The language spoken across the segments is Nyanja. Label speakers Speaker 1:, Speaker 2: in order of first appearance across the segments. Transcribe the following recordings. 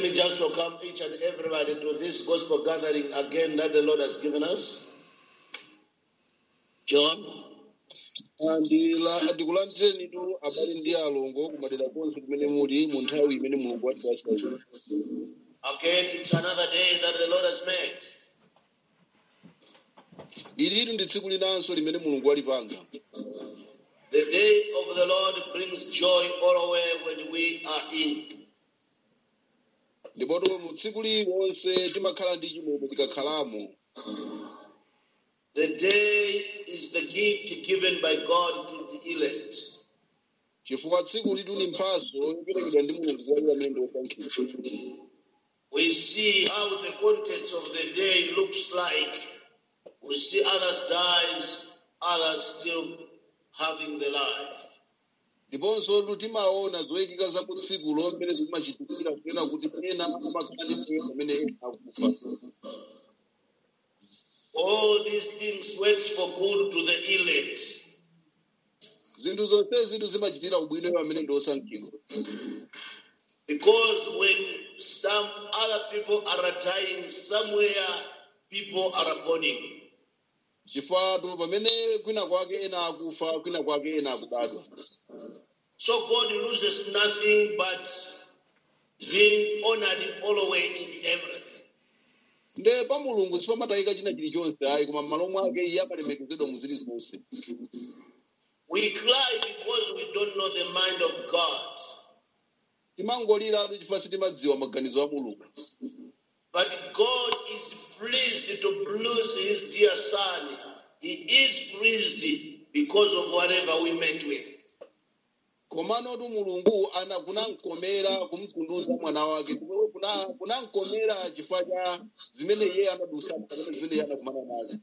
Speaker 1: me just welcome each and everybody to this gospel gathering again that the Lord has given us. John.
Speaker 2: Andila- ndikulandireni tu abale ndi alongo kumadera konse kumene muli mu nthawi imene mulungu watipasa ino.
Speaker 1: Again, it's another day that the Lord has made.
Speaker 2: ilitu ndi tsiku linanso limene mulungu walipanga
Speaker 1: The day of the Lord brings joy all away when we are in.
Speaker 2: ndipoto mu tsiku liwonse timakhala ndi chimwemwe tikakhalamo
Speaker 1: The day is the gift given by God to the elect.
Speaker 2: chifukwa tsiku litu ni mphaso yoperekedwa ndi mulungu kwa iwo amene ndi osankhidwa
Speaker 1: We see how the contents of the day looks like. We see others dies, others still having the life.
Speaker 2: ndiponso tu timaona zoyikika za ku tsikulo mmene zimachitikira kunena kuti ena amakhala ndi moyo pamene ena akufa
Speaker 1: All these things works for good to the elect.
Speaker 2: zinthu zonse zitu zimachitira ubwino iwo amene ndi osankhidwa
Speaker 1: Because when some other people are dying somewhere, people are burning.
Speaker 2: chifukwa pamene kwina kwake ena akufa kwina kwake ena akubadwa
Speaker 1: So God loses nothing but being honored all the way in everything.
Speaker 2: nde pa mulungu sipamatayika china chilichonse ayi koma m'malo mwake iye amalemekezedwa mu zili zonse
Speaker 1: We cry because we don't know the mind of God.
Speaker 2: timangoliratu chifukwa sitimadziwa maganizo a mulungu
Speaker 1: But God is pleased to bless his dear son. He is pleased because of whatever we met with.
Speaker 2: komanotu mulungu ana kunamkomera kumtunduza mwana wake ndipo kuna- kunamkomera chifukwa cha zimene iye anadusa pamene zimene iye anakumana nazo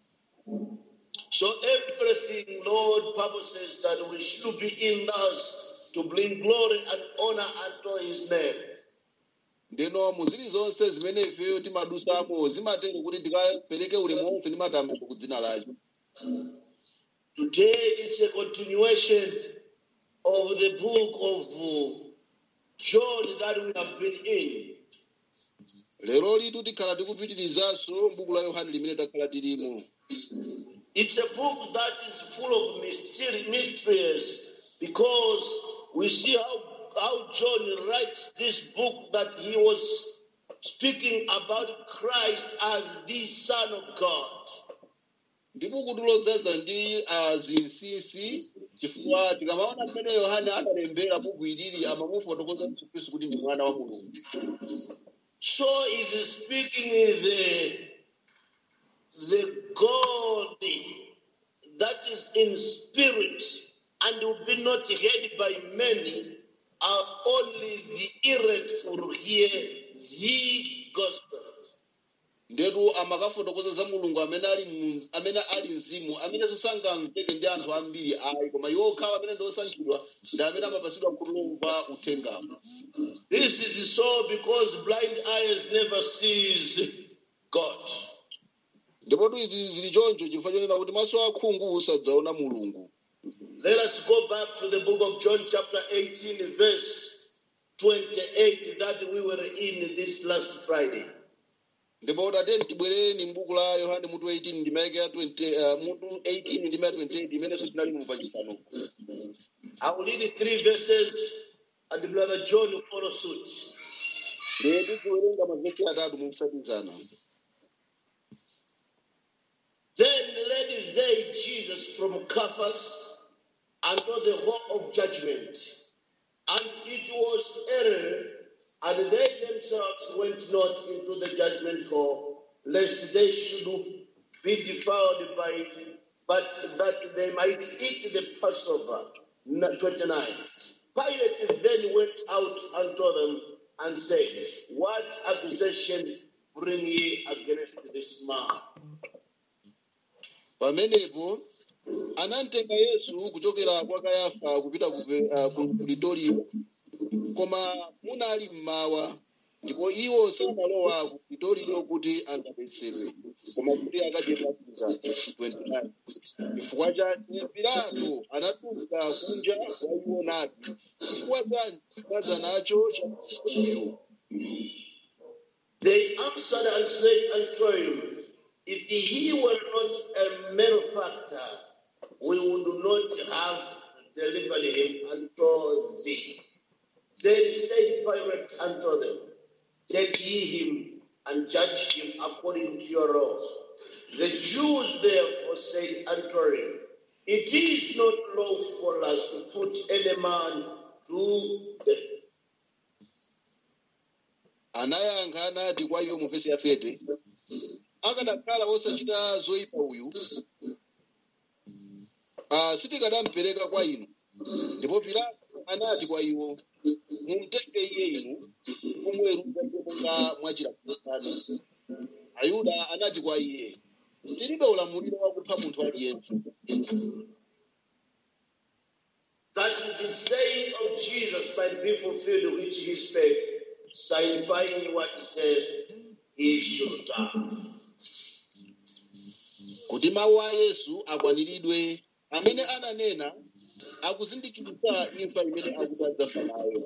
Speaker 1: So everything, Lord, Bible says that we should be in us to bring glory and honor unto his name.
Speaker 2: ndeno mu zili zonse zimene ifeyo timadusamo zimatero kuti tikapereke ulemu wonse ndi matamando ku dzina lake
Speaker 1: Today it's a continuation of the book of uh, John that we have been in.
Speaker 2: lero litu tikhala tikupitirizanso m'buku la yohane limene takhala tilimo
Speaker 1: It's a book that is full of mystery, mysteries because we see how, how John writes this book that he was speaking about Christ as the Son of God.
Speaker 2: ndi buku lodzaza ndi ah, zinsinsi chifukwa tikamaona mmene yohane analembera buku ilili amamufotokoza yesu khristu kuti ndi mwana wa mulungu
Speaker 1: So he's speaking the, the God that is in spirit and will be not heard by many, are only the elect will hear the gospel.
Speaker 2: ndetu amakafotokoza za mulungu amene ali mu- amene ali mzimu amene sangamveke ndi anthu ambiri ayi koma iwo okhawa amene ndi osankhidwa ndi amene amapasidwa kulumva uthengawo
Speaker 1: This is so because blind eyes never sees God.
Speaker 2: ndipotu izi zili choncho chifukwa chonena kuti maso akhungu sadzaona mulungu
Speaker 1: Let us go back to the book of John, chapter 18, verse 28, that we were in this last Friday.
Speaker 2: ndipo tateni tibwereni m'buku la yohane mutu 18 ndimayike ya 20 uh, mutu 18 ndima ya 28 imenenso tinali mu pachipano
Speaker 1: I will read three verses, and Brother John will follow suit.
Speaker 2: lero tikuwerenga mavesi atatu mukusatizana
Speaker 1: Then led they Jesus from Caiaphas unto the hall of judgment. And it was early, and they themselves went not into the judgment hall, lest they should be defiled by it, but that they might eat the Passover. 29. Pilate then went out unto them and said, What accusation bring ye against this man?
Speaker 2: pamenepo anamtenga yesu kuchokera kwa kayafa kupita ku Ve- ah, ku pretorio koma munali mmawa ndipo iwo sanalowa ku pretorio kuti angadetsedwe koma kuti akadye pasika 29 chifukwa chake pilato anatuluka kunja kwa iwo nati chifukwa chani mwadza nacho chayo
Speaker 1: They answered and said unto him, If he were not a malefactor, we would not have delivered him unto thee. Then said Pilate unto them, Take ye him and judge him according to your law. The Jews therefore said unto him, It is not lawful for us to put any man to death.
Speaker 2: anayankha anati kwa iwo mu vesi ya 30 akanakhala osachita zoyipa uyu ah, sitikanamupereka kwa inu ndipo pilato anati kwa iwo mumtenge iye inu kumweruza iye monga mwachilamulo chanu ayuda anati kwa iye tilibe ulamuliro wakupha munthu aliyense
Speaker 1: that the saying of Jesus might be fulfilled which he spake, signifying what he said he should die.
Speaker 2: kuti mawu a yesu akwaniridwe amene ananena akuzindikiritsa imfa imene akuti adzafa nayo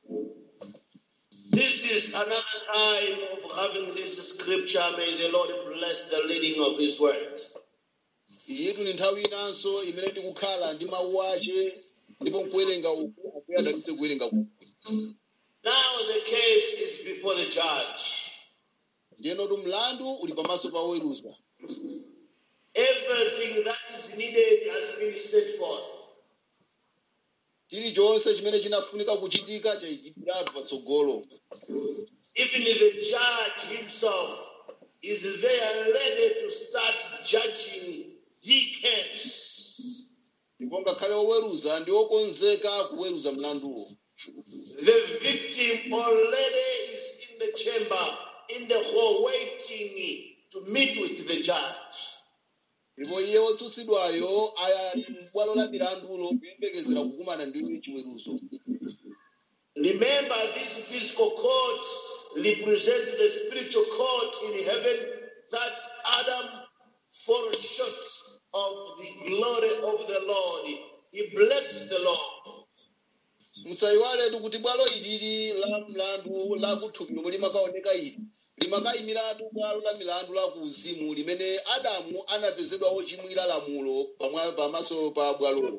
Speaker 1: This is another time of having this scripture. May the Lord bless the reading of his word.
Speaker 2: iyitu ni nthawi inanso imene tikukhala ndi mawu ace ndipo nkuwerenga uku akuye adalitse kuwerenga uku
Speaker 1: Now the case is before the judge.
Speaker 2: ndiyenotu mlandu uli pamaso pa woweruza
Speaker 1: Everything that is needed has been set forth.
Speaker 2: chilichonse chimene chinafunika kuchitika chayikidwiratu patsogolo
Speaker 1: Even the judge himself is there ready to start judging the case.
Speaker 2: ndipo ngakhale woweruza ndi wokonzeka kuweruza mlanduwo
Speaker 1: The victim already is in the chamber, in the hall, waiting to meet with the judge.
Speaker 2: ndipo iye wotsutsidwayo aya m'bwalo la milandulo kuyembekezera kukumana ndi chiweruzo
Speaker 1: Remember, this physical court represents the spiritual court in heaven that Adam fall short of the glory of the Lord. He breaks the law.
Speaker 2: musayiwaletu kuti bwalo ilili la mlandu la kuthupi lomwe limakaoneka ili limakayimiratu bwalo la milandu la kuuzimu limene adamu anapezedwa ochimwira lamulo pamwa- pamaso pa bwalolo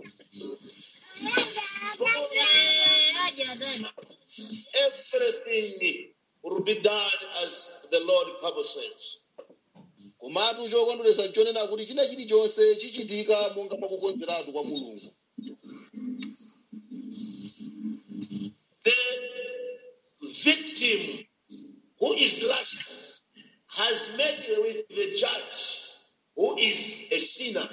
Speaker 1: Everything will be done as the Lord purposes.
Speaker 2: komatu chokondweretsa nchonena kuti china chilichonse chichitika monga mwakukonzeratu kwa mulungu
Speaker 1: The victim who is righteous has met with the judge who is a sinner.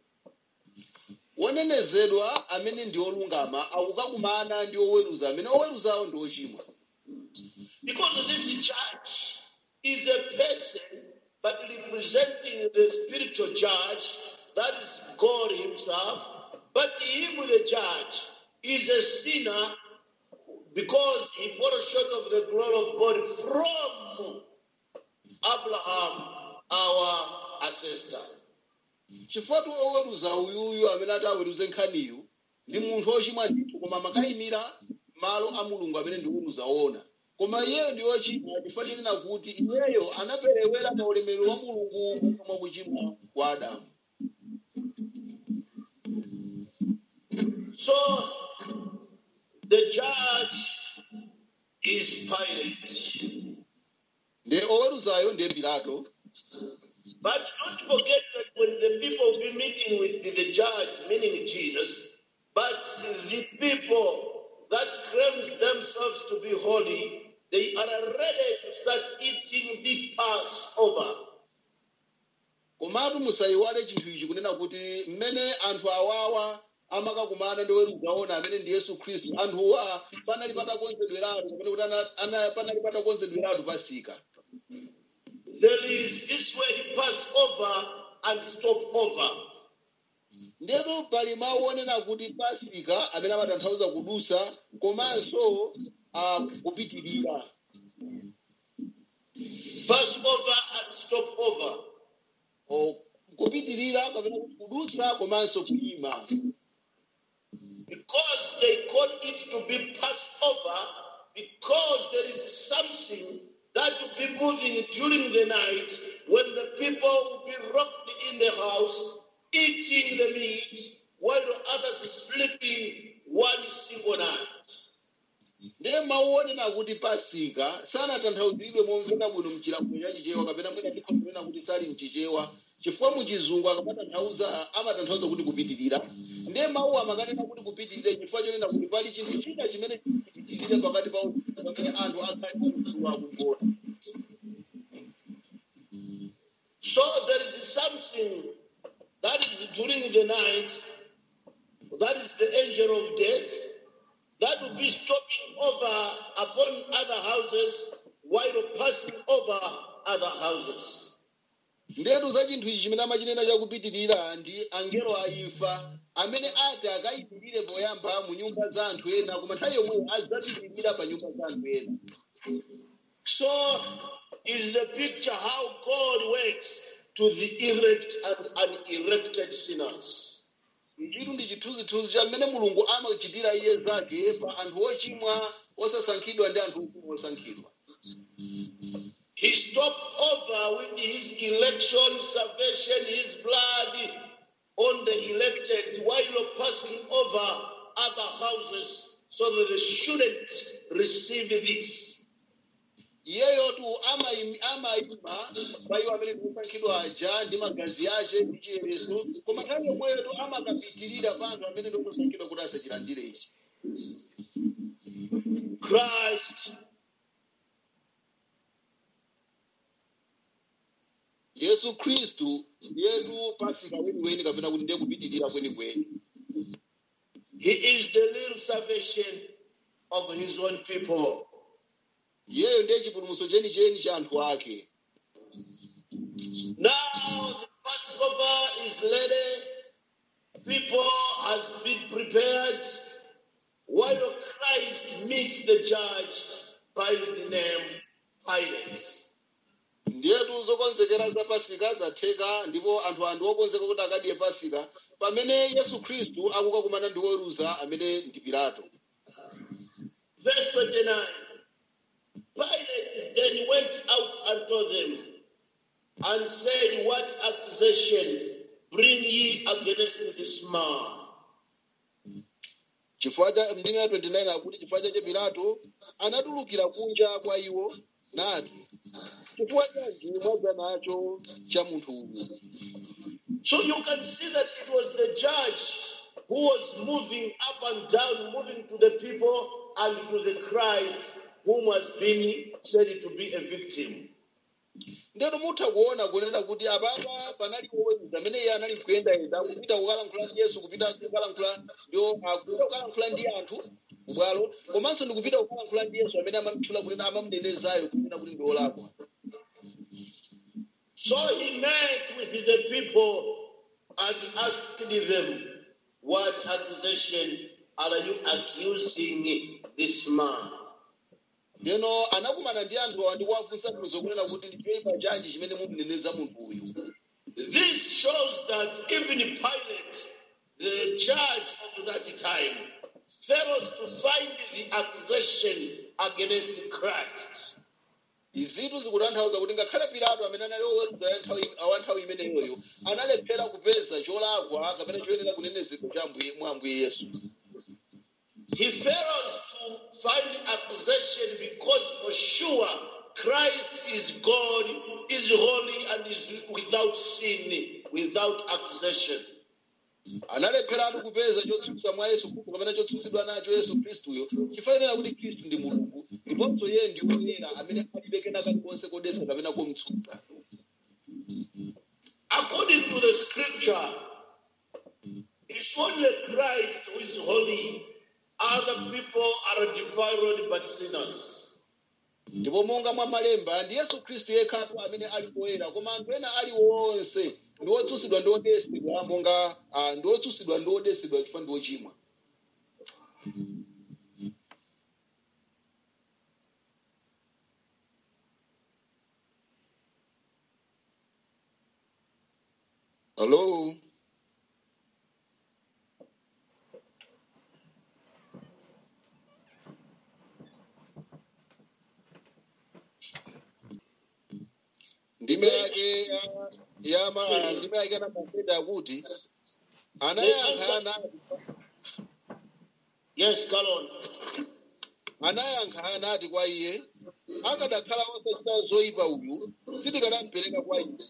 Speaker 2: wonenezedwa amene ndi olungama akukakumana ndi oweruza amene oweruzawo ndi ochimwa
Speaker 1: Because this judge is a person, but representing the spiritual judge, that is God Himself. But him, the judge, is a sinner because he falls short of the glory of God from Abraham, our ancestor.
Speaker 2: chifukwa oweruza uyuyu amene ati aweruze nkhaniyu ndi munthu ochimwa ndithu koma makayimira malo a mulungu amene ndi oweruza ona koma iyeyo ndi ochimwa chifukwa chenena kuti iyeyo anaperewera pa ulemerero wa mulungu monga mwa kuchimwa kwa adamu
Speaker 1: So the judge is Pilate.
Speaker 2: ndi oweruzayo ndiye pilato
Speaker 1: But don't forget that when the people will be meeting with the judge, meaning Jesus, but the people that claims themselves to be holy, they are ready to start eating the Passover.
Speaker 2: komatu musayiwale chinthu ichi kunena kuti mmene anthu awawa amakakumana ndi oweruza ona amene ndi yesu khristu anthuwa panali patakonzedweratu kapena kuti ana- ana- panali patakonzedweratu pasika
Speaker 1: There is this word Passover and stopover.
Speaker 2: ndipo pali mawu onena kuti pasika amene amatanthauza kudusa komanso ah, kupitirira
Speaker 1: Passover and stopover.
Speaker 2: O, kupitirira kapena kuti kudutsa komanso kuyima
Speaker 1: Because they call it to be Passover, because there is something that will be moving during the night when the people will be locked in the house, eating the meat, while others sleeping one single night.
Speaker 2: ndiye mawu onena kuti pasika sanatanthauzidwe momveka bwino mchilamulo cha chichewa kapena mwina ndikho kunena kuti sali mchichewa chifukwa muchizungu akamatanthauza amatanthauza kuti kupitirira ndiye mawu amakanena kuti kupitirira chifukwa chonena kuti pali chinthu china chimene chipitirire pakati pa pamene anthu akhale amsuwa kugona
Speaker 1: So there is something that is during the night, that is the angel of death, that will be stopping over upon other houses while passing over other houses.
Speaker 2: ndetu za chinthu ichi chimene amachinena chakupitirira ndi angelo a imfa amene ati akayimirire poyamba mu nyumba za anthu ena koma nthawi yomweyo adzapitirira pa nyumba za anthu ena
Speaker 1: So is the picture how God works to the elect and unelected sinners.
Speaker 2: ichitu ndi chithunzithunzi cha mmene mulungu amachitira iye zake pa anthu ochimwa osasankhidwa ndi anthu ochimwa osankhidwa
Speaker 1: He stopped over with his election, salvation, his blood on the elected while passing over other houses so that they shouldn't receive this.
Speaker 2: iyeyotu amayim- amayima pa iwo amene ndiosankhidwa aja ndi magazi ace ndi chiyereso koma nthawi yomweyotu amakapitirira pa anthu amene ndiosankhidwa kuti asachilandire ichi
Speaker 1: Christ
Speaker 2: yesu khristu ndiyetu pasika weniweni kapena kuti ndiye kupitirira kwenikweni
Speaker 1: He is the real salvation of his own people.
Speaker 2: iyeyo ndiye chipulumutso chenicheni cha anthu ake
Speaker 1: Now the Passover is ready. People has been prepared. While Christ meets the judge by the name Pilate.
Speaker 2: ndiyetu zokonzekera za pasika zatheka ndipo anthu andi okonzeka kuti akadye pasika pamene yesu khristu akukakumana ndi woweruza amene ndi pilato
Speaker 1: Verse 29. Pilate then went out and told them and said, What accusation bring ye against this man?
Speaker 2: chifukwa cha mndime ya 29 akuti chifukwa chache pilato anatulukira kunja kwa iwo nati chifukwa chanji mwadza nacho cha munthu uyu
Speaker 1: So you can see that it was the judge who was moving up and down, moving to the people and to the Christ whom was being said to be a victim.
Speaker 2: ndeno mutha kuona kunena kuti apapa panali woweruza amene iye anali kuyendayenda kupita kukalankhula ndi yesu kupita kukalankhula ndio akupita kukalankhula ndi anthu kubwalo komanso ndikupita kukalankhula ndi yesu amene amamtchula kunena amamunenezayo kunena kuti ndi olakwa
Speaker 1: So he met with the people and asked them, What accusation are you accusing this man?
Speaker 2: ndeno anakumana ndi anthu awa ndi kuwafunsa bwino kunena kuti ndi choyipa chanji chimene mumuneneza munthu uyu
Speaker 1: This shows that even Pilate, the judge of that time, fails to find the accusation against Christ.
Speaker 2: izitu zikutanthauza kuti ngakhale pilato amene anali woweruza ya nthawi- awa nthawi imeneyoyo analephera kupeza cholakwa kapena choyenera kunenezedwa cha Ambuye- mwa ambuye yesu
Speaker 1: He fails to find accusation because for sure Christ is God, is holy, and is without sin, without accusation.
Speaker 2: analepheratu kupeza chotsutsa mwa yesu khristu kapena chotsutsidwa nacho yesu khristuyo chifanira kuti khristu ndi mulungu ndiponso iye ndi woyera amene alibe kena kalikonse kodetsa kapena kumtsutsa
Speaker 1: According to the scripture, it's only Christ who is holy. Other people are defiled but sinners.
Speaker 2: ndipo monga mwa malemba ndi yesu khristu yekhatu amene ali woyera koma anthu ena ali wonse ndi wotsutsidwa ndi odesedwa monga ah, ndi wotsutsidwa ndi odesedwa chifukwa ndi ochimwa hello ndime yake ya- ya ma- ndime yake anamapenda akuti anayankha anati
Speaker 1: Yes, go on.
Speaker 2: anayankha anati kwa iye akadakhala osachita zoyipa uyu sitikanamupereka kwa iye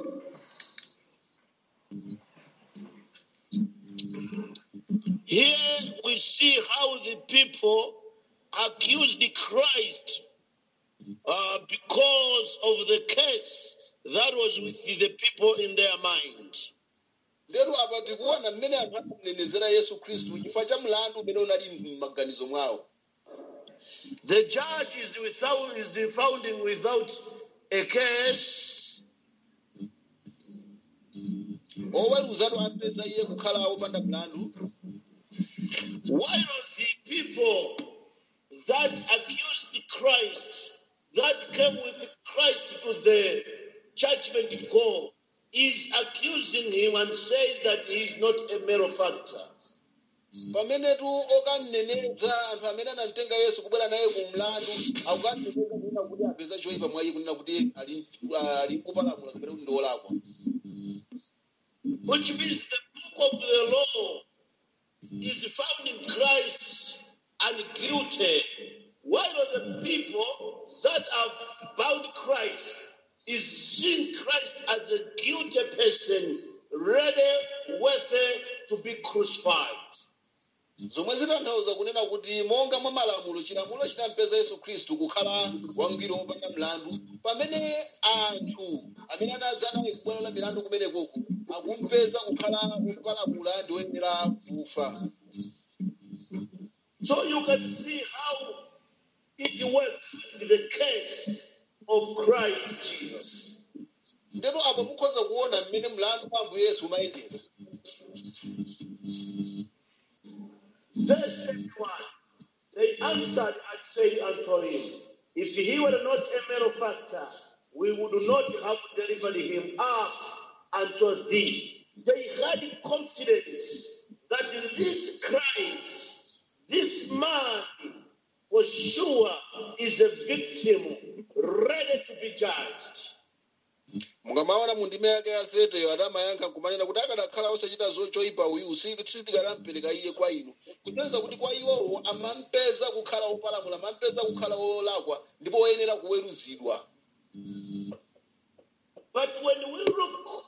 Speaker 1: Here we see how the people accused Christ uh, because of the case that was with the people in their mind.
Speaker 2: lero apa tikuona mmene anthu anamunenezera yesu khristu chifukwa cha mlandu umene unali m'maganizo mwawo
Speaker 1: The judge is without is found without a case,
Speaker 2: oweruzatu apeza iye kukhala wopanda mlandu
Speaker 1: while the people that accused Christ, that came with Christ to the judgment of God, is accusing him and saying that he is not a malefactor.
Speaker 2: pamenetu okamneneza anthu amene anamtenga yesu kubwera naye ku mlandu akukamneneza kunena kuti apeza choyipa mwa iye kunena kuti ali ali kupalamula kapena kuti ndi olakwa
Speaker 1: which means the book of the law is found in Christ and guilty, while the people that have bound Christ is seeing Christ as a guilty person, ready, worthy to be crucified.
Speaker 2: zomwe zitanthauza kunena kuti monga mwa malamulo chilamulo chinampeza yesu khristu kukhala wangwiro wopanda mlandu pamene anthu amene anadza naye kubwalo la milandu kumenekoko akumpeza kukhala wopalamula ndi woyenera kufa
Speaker 1: So you can see how it works with the case of Christ Jesus.
Speaker 2: ndero apo mukhoza kuona mmene mlandu wa ambuye yesu umayendera
Speaker 1: Verse 21 They answered and said unto him, If he were not a malefactor, we would not have delivered him up unto thee. They had confidence that this Christ, this man, for sure is a victim ready to be judged.
Speaker 2: mukamaona mu ndime yake ya zeteyo adamayankha kumanena kuti akadakhala osachita zo choyipa uyu sitikanamupereka iye kwa inu kutanthauza kuti kwa iwowo amampeza kukhala wopalamula amampeza kukhala wolakwa ndipo woyenera kuweruzidwa
Speaker 1: But when we look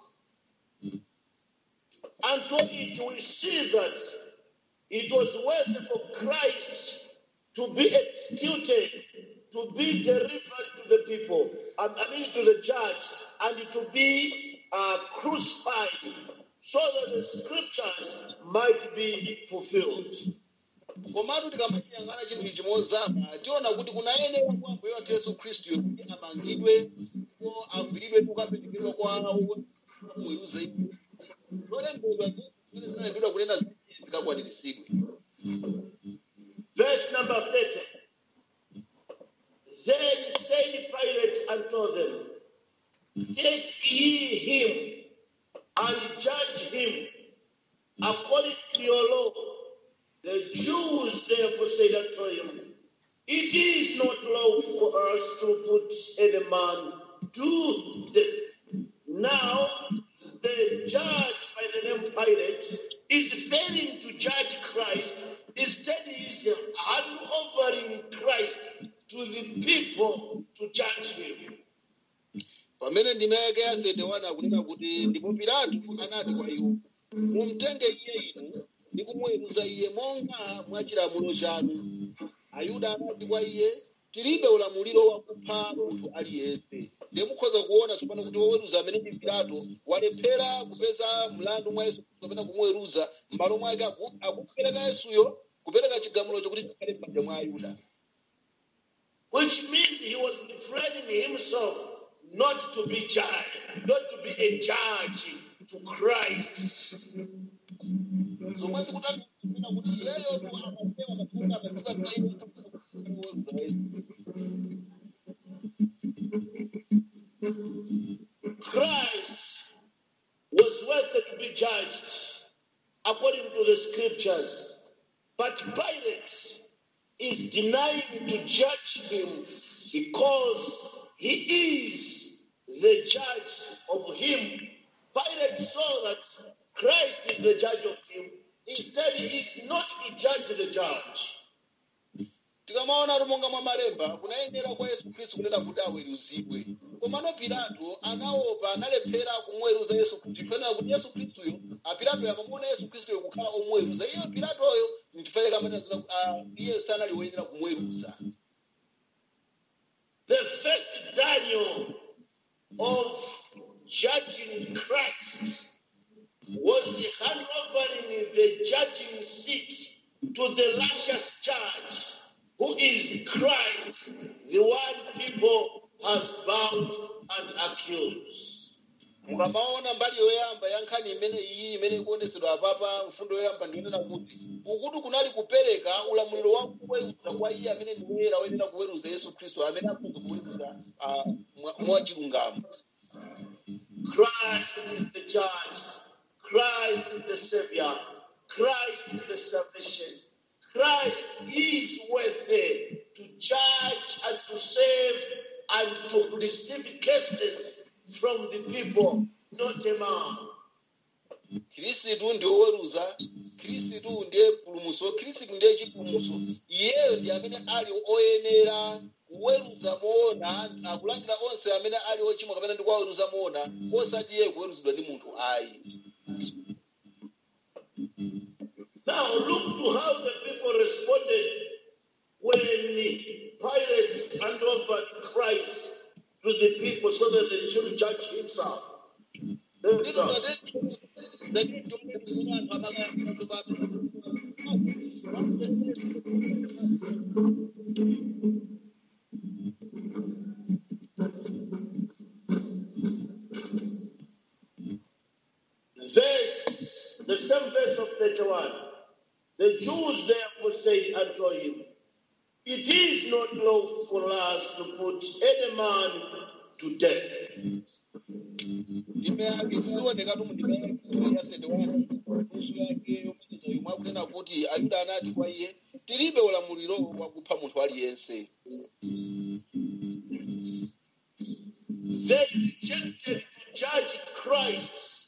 Speaker 1: unto it, we see that it was worth for Christ to be executed, to be delivered to the people, I I mean to the judge, and to be uh, crucified, so that the scriptures might be fulfilled.
Speaker 2: komatu tikamachiyang'ana chinthu ichi mozama tiona kuti kunayenera kwa ambuye wathu yesu khristu kuti amangidwe ndipo agwiridwe ndi kukaperekedwa kwawo mweruza iye zolembedwa zimene zinalembedwa kunena zikakwaniritsidwe
Speaker 1: Verse number 30. Then said Pilate unto them, Take ye him and judge him according to your law. The Jews therefore said unto him, It is not lawful for us to put any man to death. Now, the judge by the name Pilate is failing to judge Christ. Instead, he is hand overing Christ to the people to judge him.
Speaker 2: pamene ndime yake ya 31 akunena kuti ndipo pilato anati kwa iwo mumtenge iye inu ndi kumuweruza iye monga mwa chilamulo chanu ayuda anati kwa iye tilibe ulamuliro wakupha munthu aliyense ndiye mukhoza kuona tsopano kuti woweruza amene ndi pilato walephera kupeza mlandu mwa yesu Khristu kapena kumuweruza m'malo mwake aku- akupereka yesuyo kupereka chigamulocho kuti chikhale m'manja mwa ayuda
Speaker 1: Which means he was refraining himself not to be judge, not to be a judge to Christ.
Speaker 2: zomwe zikutanthauza kuti iyeyo tu amapewa mafuta amadziwa kuti iye kuweruza yesu
Speaker 1: Christ was worthy to be judged according to the scriptures. But Pilate is denying to judge him because he is the judge of him. Pilate saw that Christ is the judge of him. Instead, he is not to judge the judge.
Speaker 2: tikamaona kuti monga mwa malemba kunayenera kwa yesu khristu kunena kuti aweruzidwe komano pilato anaopa analephera kumuweruza yesu khristu ifanira kuti yesu khristuyo apilato amamuona yesu khristuyo kukhala omuweruza iye pilatoyo nchifukwa chake amanena zina iye sanali woyenera kumuweruza
Speaker 1: The first Daniel of judging Christ was handovering the judging seat to the luscious judge, who is Christ, the one people has bound and accused.
Speaker 2: mukamaona mbali yoyamba ya nkhani imene iyi imene ikuonesedwa apapa mfundo yoyamba ndiyonena kuti ukuti kunali kupereka ulamuliro wa kuweruza kwa iye amene ndi woyera woyenera kuweruza yesu khristu amene akhoza kuweruza ah, mwa- mwachilungamo
Speaker 1: Christ is the judge. Christ is the savior. Christ is the salvation. Christ is worthy to judge and to save and to receive cases from the people, not a man.
Speaker 2: khristu ndiye woweruza khristu ndiye pulumuso khristu ndiye chipulumuso iyeyo ndi amene ali oyenera kuweruza moona akulandira onse amene ali ochimwa kapena ndi kuwaweruza moona osati iye kuweruzidwa ndi munthu ayi
Speaker 1: Now look to how the people responded when Pilate handed over Christ to the people so that they should judge himself. themselves. Verse, the same verse of 31. The Jews therefore said unto him, It is not lawful for us to put any man to death.
Speaker 2: ndime yake sionekatu mundime ya 31 nusu yake yomaliza yomwe akunena kuti ayuda anati kwa iye tilibe ulamuliro wakupha munthu aliyense
Speaker 1: They rejected to judge Christ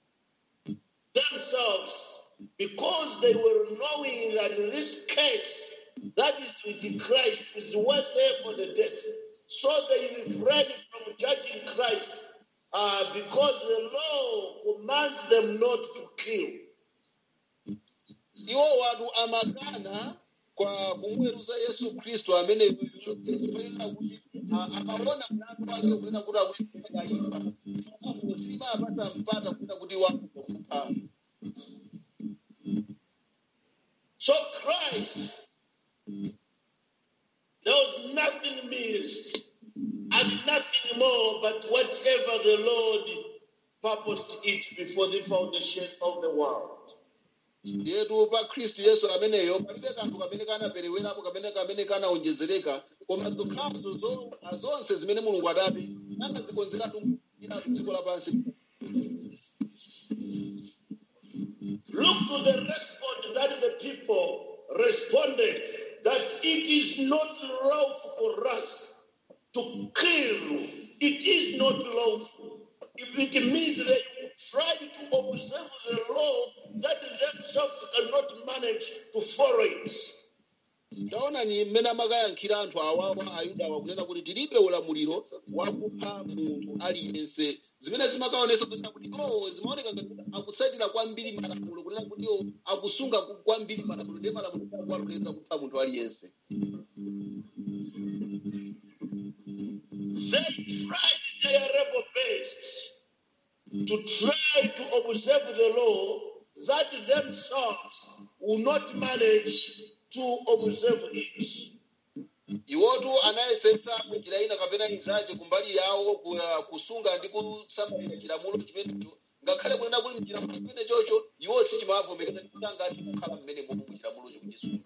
Speaker 1: themselves because they were knowing that in this case, that is with Christ, is worthy for the death. So they refrained from judging Christ uh, because the law commands them not to kill.
Speaker 2: iwo watu amakana kwa kumweruza yesu khristu amene kuyenera kuti a- amaona mlandu wake kunena kuti akuifa ifa simapata mpata kunena kuti wakupha
Speaker 1: So Christ, there was nothing missed and nothing more but whatever the Lord purposed it before the foundation of the world.
Speaker 2: yetu pa khristu yesu ameneyo palibe kanthu kamene kanaperewerapo kamene kamene kanaonjezereka koma zokhazo zo- zonse zimene mulungu adati anazikonzeratu iratu dziko lapansi
Speaker 1: Look to the response that the people responded that it is not lawful for us to kill. It is not lawful. If it means they tried to observe the law that themselves cannot manage to follow it.
Speaker 2: taona ni mmene amakayankhira anthu awawa ayudawa kunena kuti tilibe ulamuliro wakupha munthu aliyense zimene zimakaonesa zonena kuti o zimaoneka ngati kuti akusatira kwambiri malamulo kunena kuti o akusunga ku- kwambiri malamulo ndiye malamulo akuwaloleza kupha munthu aliyense
Speaker 1: They tried their level best to try to observe the law that themselves will not manage to observe it.
Speaker 2: iwotu anayesetsa munjira ina kapena inzace kumbali yawo ku- kusunga ndi kusamalira chilamulo chimenecho ngakhale kunena kuti mchilamulo chimene chocho iwo sichimavomekeza kuti angati kukhala mmene momwe muchilamulocho kuchisunga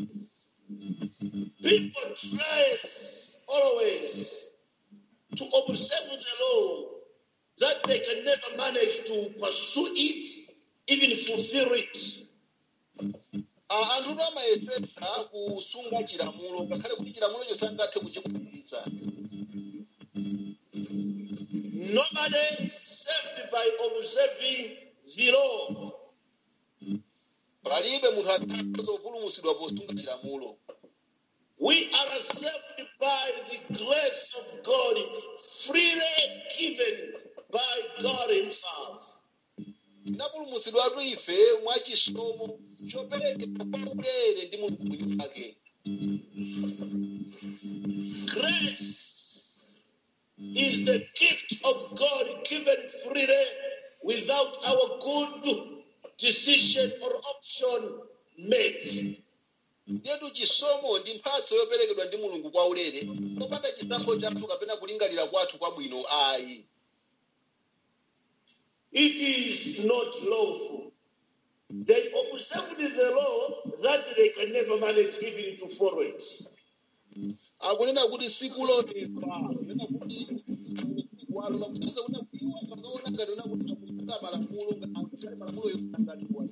Speaker 1: People try always to observe the law that they can never manage to pursue it, even fulfill it.
Speaker 2: Ah, anthu amayesetsa kusunga chilamulo ngakhale kuti chilamulocho sangathe kuchikwaniritsa
Speaker 1: Nobody is saved by observing the law.
Speaker 2: palibe munthu akhoza kupulumutsidwa posunga chilamulo
Speaker 1: We are saved by the grace of God, freely given by God Himself.
Speaker 2: tinapulumutsidwatu ife mwachisomo choperekedwa kwa ulere ndi mulungu mwini wake
Speaker 1: Grace is the gift of God given freely without our good decision or option made.
Speaker 2: ndiyetu chisomo ndi mphatso yoperekedwa ndi mulungu kwa ulere popanda chisankho chathu kapena kulingalira kwathu kwabwino ayi
Speaker 1: It is not lawful. They observed the law that they can never manage even to follow it.
Speaker 2: akunena kuti sikulondola kunena kuti walola kutanza kuna kuiwa pakaona ngati una kuti akusunga malamulo ngati malamulo yokutanganiwa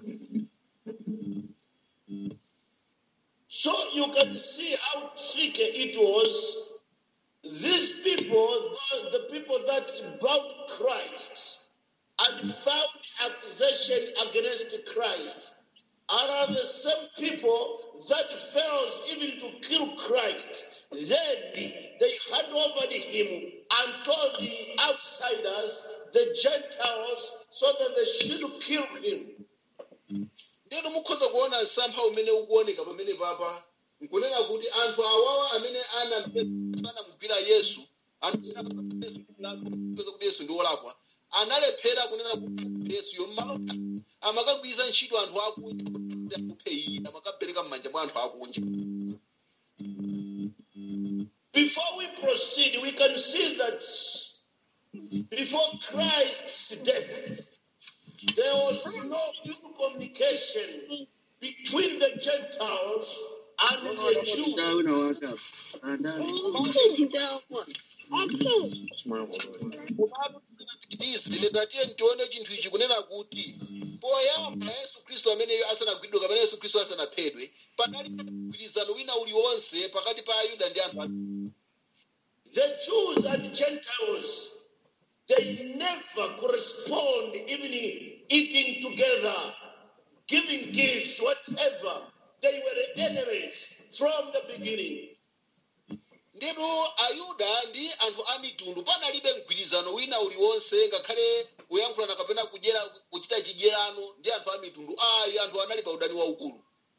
Speaker 1: So you can see how tricky it was. These people, the, the people that bound Christ and found accusation against Christ, are the same people that fails even to kill Christ. Then they hand over to him and told the outsiders, the Gentiles, so that they should kill him.
Speaker 2: ndiyeno mukhoza kuona msampha umene ukuoneka pamene papa nkunena kuti anthu awawa amene anamugwira yesu anthu anapeza kuti yesu ndi wolakwa analephera kunena kuti yesu yommalo amakagwiza ntchito anthu akunja kuti amuphe iye amakapereka m'manja mwa anthu akunja
Speaker 1: Before we proceed, we can see that before Christ's death, there was no pure communication between the Gentiles and the Jews.
Speaker 3: Down or up. And
Speaker 2: izi ndatiye ntione chinthu ichi kunena kuti poyamba yesu khristu ameneyo asanagwidwe kapena yesu khristu asanaphedwe panali mgwirizano wina uliwonse pakati pa ayuda ndi anthu a
Speaker 1: The Jews and Gentiles, they never correspond, even eating together, giving gifts, whatever. They were enemies from the beginning.
Speaker 2: ndipo ayuda ndi anthu a mitundu panalibe mgwirizano wina uliwonse ngakhale kuyankhulana kapena kudyera kuchita chidyerano ndi anthu a mitundu ayi anthu anali pa udani waukulu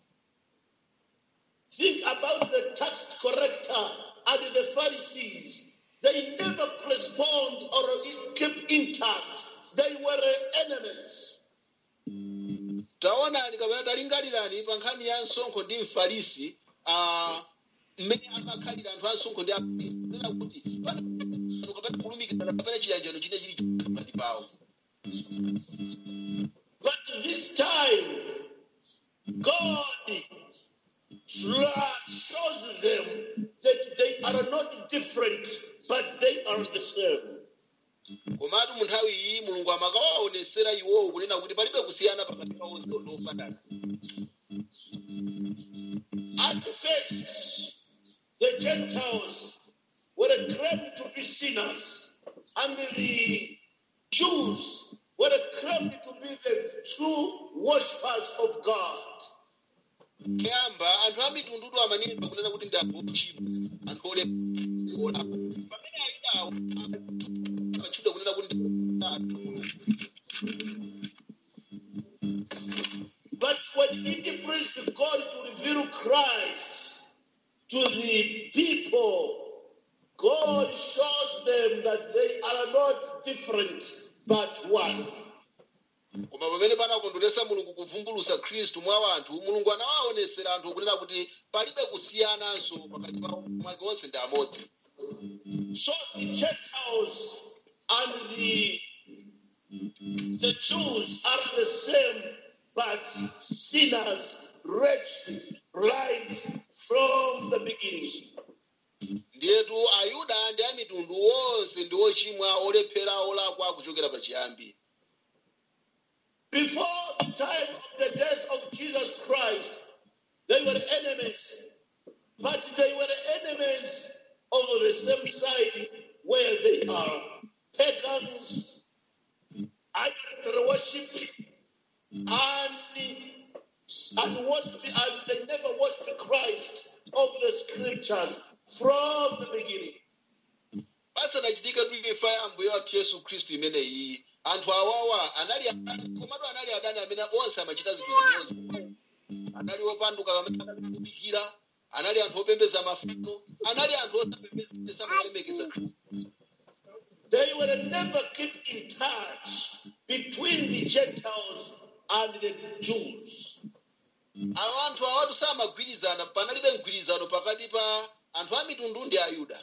Speaker 1: Think about the tax collector and the Pharisees. They never correspond or keep intact. They were enemies.
Speaker 2: taonani kapena talingalirani pa nkhani ya msonkho ndi mfarisi ah, mmene amakhalira anthu a msonkho ndi afarisi kunena kuti pana kapena kulumikizana kapena chiyanjano chine chili pakati pawo
Speaker 1: But this time, God tra- shows them that they are not different, but they are the same.
Speaker 2: komatu mu nthawi iyi mulungu amakawaonesera iwowo kunena kuti palibe kusiyana pakati pawo ndofanana
Speaker 1: At first, the Gentiles were claimed to be sinners, and the Jews were claimed to be the true worshippers of God.
Speaker 2: kuyamba anthu a mitundudu amanenedwa kunena kuti ndi anthu ochimwa anthu olakwa pamene ayudawo amatchedwa kunena kuti ndi
Speaker 1: But when it pleased God to reveal Christ to the people, God shows them that they are not different but one.
Speaker 2: koma pamene panakondweresa mulungu kuvumbulusa khristu mwa anthu mulungu anawaonesera anthu kunena kuti palibe kusiyananso pakati pawo mwake onse ndi amodzi
Speaker 1: So the Gentiles and the, the Jews are the same, but sinners, wretched, right from the beginning.
Speaker 2: ndiyetu ayuda ndi amitundu wonse ndi ochimwa olephera olakwa kuchokera pachiyambi
Speaker 1: Before the time of the death of Jesus Christ, they were enemies, but they were enemies of the same side where they are pagans scriptures from the beginning.
Speaker 2: pasanachitike tu imfa ya ambuye wathu yesu khristu imeneyi anthu awawa anali adani komatu anali adani amene onse amachita zinthu zimodzi anali opanduka amene anali kudikira anali anthu opembeza mafano anali anthu osapembeza samalemekeza khristu
Speaker 1: They were never kept in touch between the Gentiles and the Jews.
Speaker 2: awo anthu awatu samagwirizana panalibe mgwirizano pakati pa anthu a mitundu ndi ayuda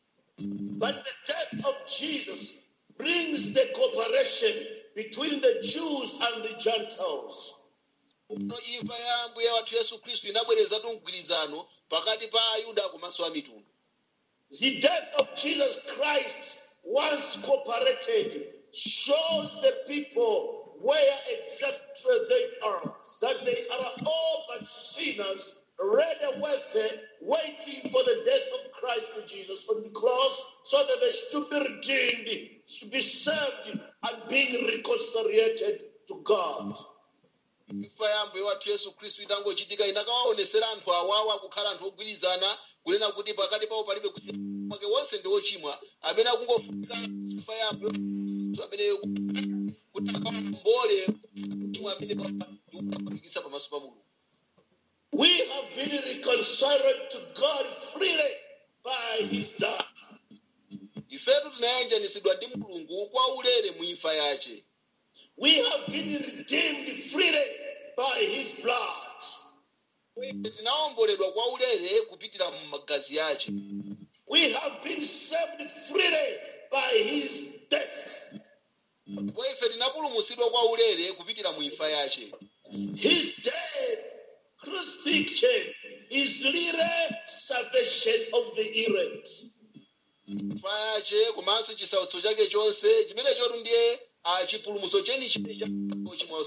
Speaker 1: But the death of Jesus brings the cooperation between the Jews and the Gentiles.
Speaker 2: no imfa ya ambuye wathu yesu khristu inabwerezatu mgwirizano pakati pa ayuda komanso a mitundu
Speaker 1: The death of Jesus Christ, once cooperated, shows the people where exactly they are. That they are all but sinners, ready with waiting for the death of Christ Jesus on the cross, so that they should be redeemed, to be saved, and being reconciliated to God.
Speaker 2: imfa ya ambuye wathu yesu khristu itangochitika inakawaonesera anthu awawa kukhala anthu ogwirizana kunena kuti pakati pawo palibe kusiyana mwake wonse ndi ochimwa amene akungofunika imfa ya ambuye Khristu amene kuti akawombole chimwa amene akufikisa pamaso pa mulungu
Speaker 1: We have been reconciled to God freely by his death.
Speaker 2: ifetu tinayanjanisidwa ndi mulungu kwa ulere mu imfa yace
Speaker 1: We have been redeemed freely by his blood.
Speaker 2: tinawomboledwa kwa ulere kupitira mu magazi yace
Speaker 1: We have been saved freely by his death.
Speaker 2: ndipo ife tinapulumutsidwa kwa ulere kupitira mu imfa yace
Speaker 1: His death, crucifixion, is really salvation of the elect.
Speaker 2: imfa yace komanso chisautso chake chonse chimene chotu ndiye ah, chipulumutso chenicheni cha ochimwa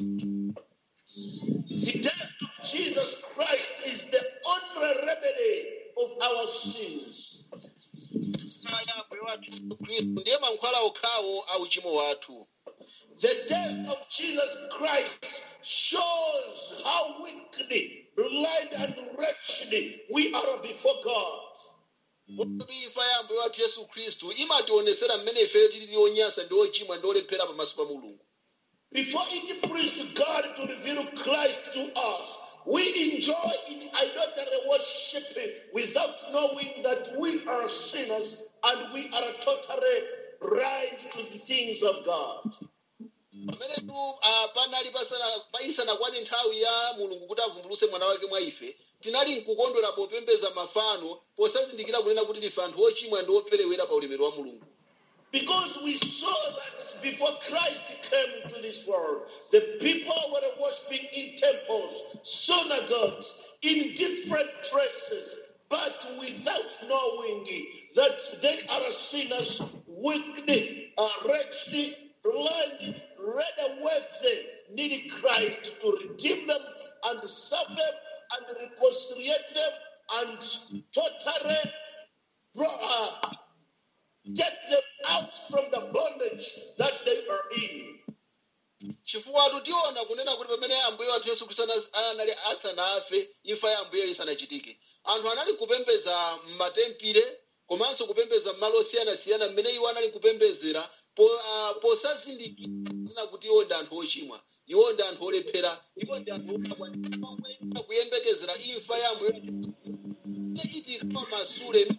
Speaker 1: The death of Jesus Christ is the only remedy of our sins.
Speaker 2: imfa ya ambuye wathu Yesu khristu ndiye mankhwala okhawo a uchimo wathu
Speaker 1: The death of Jesus Christ shows how weakly, blind, and wretched we are before God.
Speaker 2: kuti imfa ya ambuye wathu yesu khristu imationesera mmene ifeyo tilili onyasa ndi ochimwa ndi olephera pamaso pa mulungu
Speaker 1: Before it pleased God to reveal Christ to us, we enjoy in idolatry worship without knowing that we are sinners and we are totally blind to the things of God.
Speaker 2: pamene tu ah, panali pasana- payisanakwane nthawi ya mulungu kuti avumbuluse mwana wake mwa ife tinali mkukondwera popembeza mafano posazindikira kunena kuti ndife anthu ochimwa ndi operewera pa ulemerero wa mulungu
Speaker 1: Because we saw that before Christ came to this world, the people were worshiping in temples, synagogues, in different places, but without knowing that they are sinners, wicked, uh, wretched, blind, ready with them, needing Christ to redeem them and save them and reconcile them and totally bro- uh, take them out from the bondage that they are in.
Speaker 2: chifukwa tiona kunena kuti pamene ambuye wathu yesu khristu ana- anali asanafe imfa ya ambuye isanachitike anthu anali kupembeza m'matempire komanso kupembeza m'malo osiyanasiyana mmene iwo anali kupembezera po- ah, posazindikira kuti iwo ndi anthu ochimwa iwo ndi anthu olephera iwo ndi anthu okabwanira kuyembekezera imfa ya ambuye wathu ichitika pamasule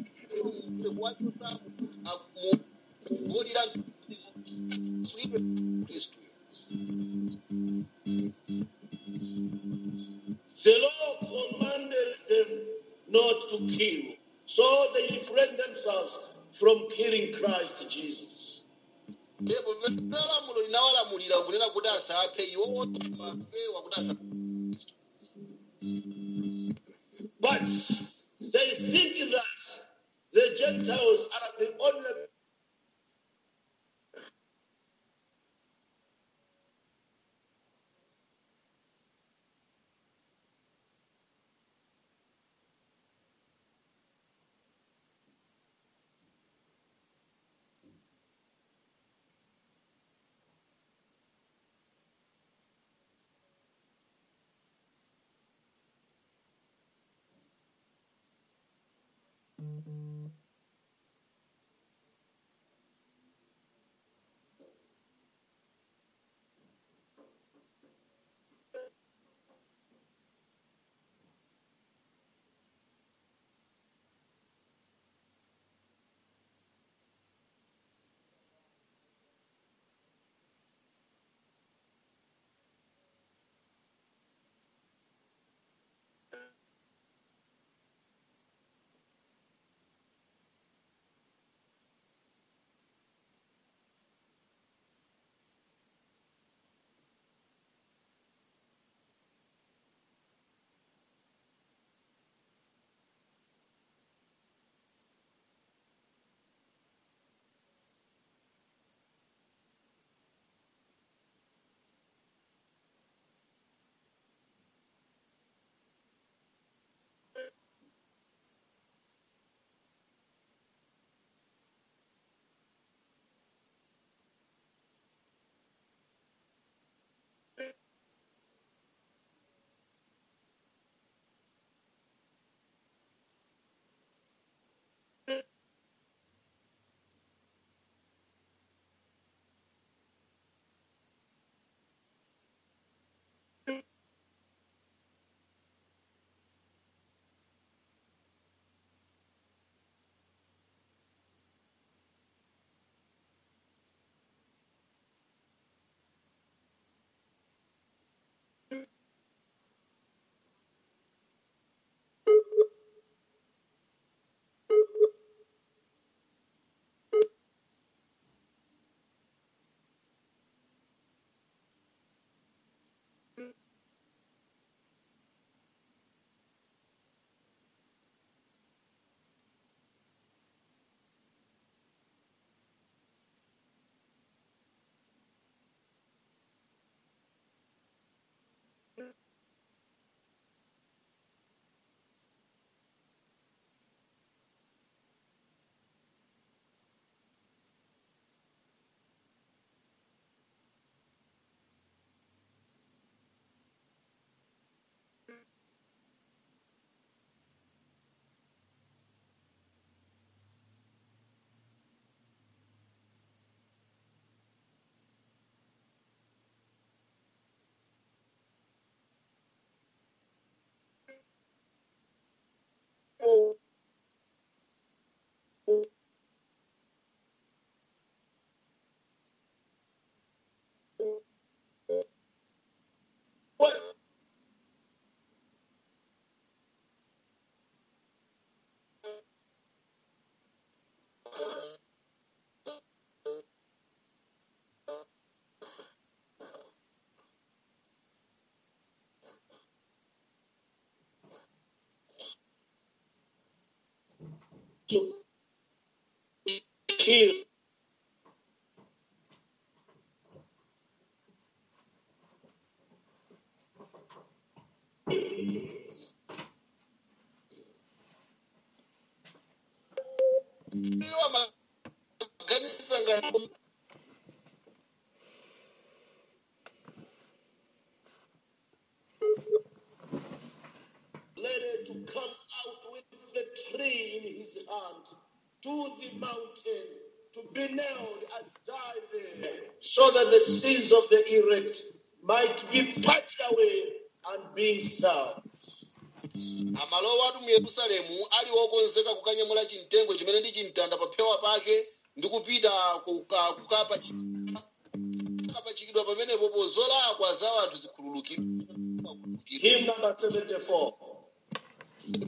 Speaker 2: kuwodira khristu
Speaker 1: The law commanded them not to kill, so they refrained themselves from killing Christ Jesus.
Speaker 2: ndipo lamulo linawalamulira kunena kuti asaphe iwo apewa kuti asaphe
Speaker 1: But they think that the Gentiles are the only to kill.
Speaker 2: iwo amaganiza ngati
Speaker 1: Led to come out with the tree in his hand to the mountain to be nailed and die there, so that the sins of the elect might be purged away and be served.
Speaker 2: amalowa atu mu yerusalemu ali wokonzeka kukanyamula chimtengo chimene ndi chimtanda pa phewa pake ndi kupita kuka- kukapa- kukapachikidwa pamenepo zolakwa za anthu zikhululukidwa
Speaker 1: Hymn number 74.